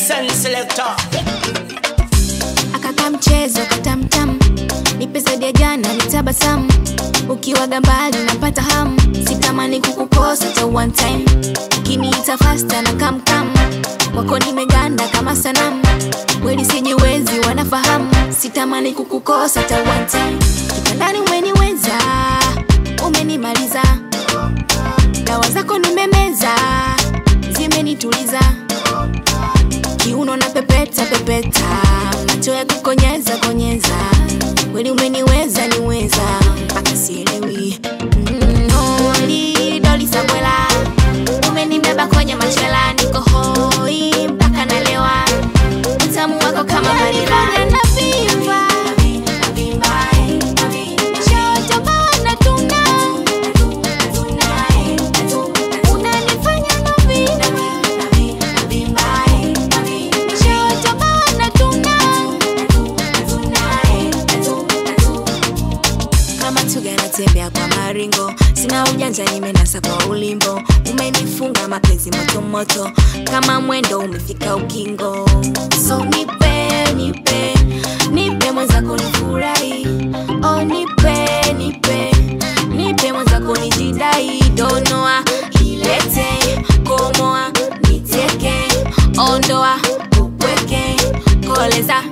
Send selector. akaka mchezo katamtam nipe zaidi ya jana nitabasamu ukiwaga mbali napata hamu sitamani kukukosa ta one time ukiniita fasta na kamkam wako nimeganda kama sanamu kweli sijiwezi wanafahamu sitamani kukukosa ta one time kitandani umeniweza umenimaliza dawa zako nimemeza zimenituliza kiuno na pepeta pepeta macho ya kukonyeza konyeza kweli umeniweza niweza mpaka sielewi Mm, holi doli sabwela umenibeba kwenye machela niko hoi mpaka nalewa utamu wako kama vanila navimba Nishaotoka natuna. Unanifanya navimba. Nishaotoka natuna. kama tuga natembea kwa maringo sina ujanja nimenasa kwa ulimbo umenifunga mapenzi motomoto kama mwendo umefika ukingo so nipe nipe nipe mwenzako nifurahi oh nipe nipe nipe mwenzako nijidai donoa ilete komoa niteke ondoa upweke koleza